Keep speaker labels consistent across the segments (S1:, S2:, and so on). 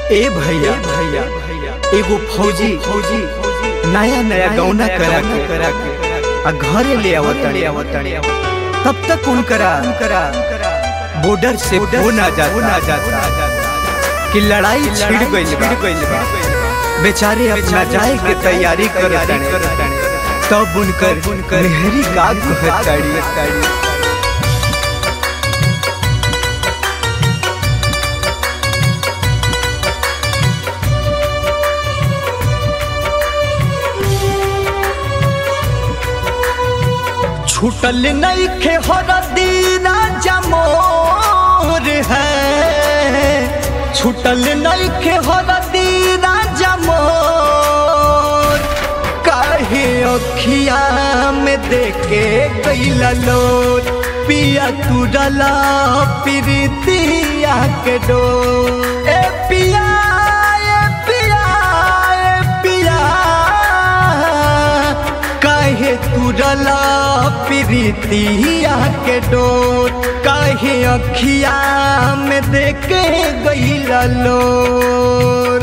S1: ए भैया भैया एगो फौजी फौजी नया नया गौना करा के करा के आ घरे ले आवतड़े आवतड़े तब तक उनकरा उनकरा बॉर्डर से फोन आ जाता आ जाता कि लड़ाई छिड़ गइल बा बेचारे अपना जाए के तैयारी करत तब उनकर मेहरी का कहताड़ी
S2: छूटल नहीं खे हरदीना जमोर है छूटल नहीं खे हरदीना जमोर काहे अखिया में देखे गईला लोर पिया तुरला प्रीतिया के डोर ए पिया ए पिया ए पिया काहे तुरला प्रीतिया के डोर काहे अखिया में देखे गईला लोर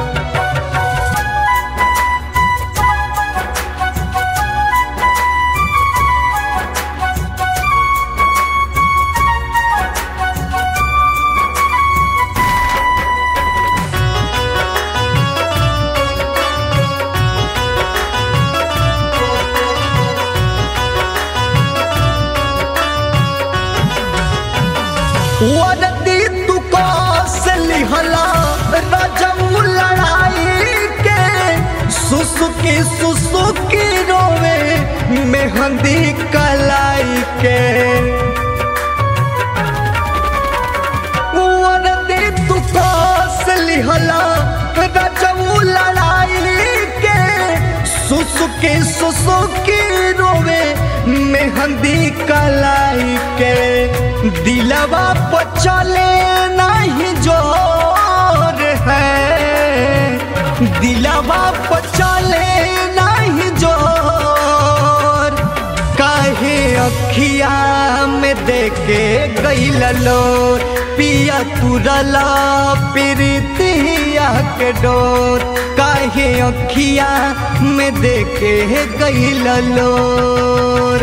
S2: वरदी तू कौशली हला रजऊ लड़ाई के सुसुकी सुसुकी रोवे मेहंदी कलाई के वरदी तू कौशली हला रजऊ लड़ाई के सुसुकी सुसुकी रोवे मेहंदी कलाई के दिलवा पर चले नहीं जोर है दिलवा पर चले नहीं जोर काहे अखिया में देखे गईल लोर पिया तुरला प्रीतिया के डोर काहे अखिया में देखे गईल लोर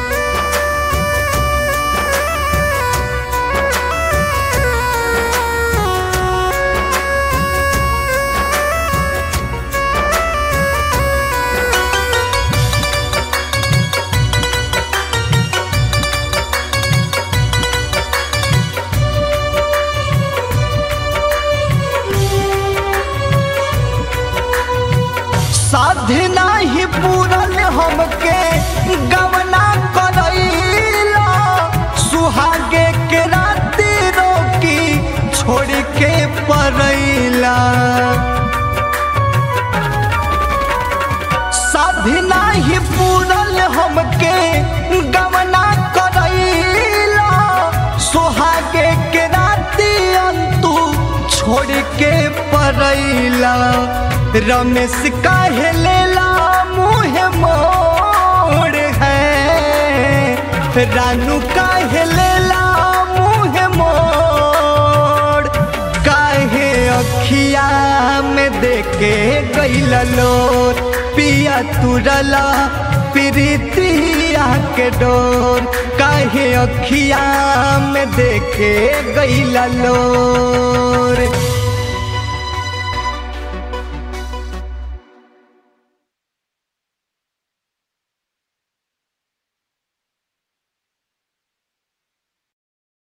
S2: साधना ही पूरन हमके गवना करैला सुहागे के राती रोकी छोड़ के परैला साधना ही पूरन हमके गवना करैला सुहागे के राती अंतु छोड़ के परैला रमेश काहे लेला मुँह मोड़ है रानू काहे लेला मुँह मोड़ काहे अखिया में देखे गईला लोर पिया तुरला प्रीतिया के डोर काहे अखिया में देखे गईला लोर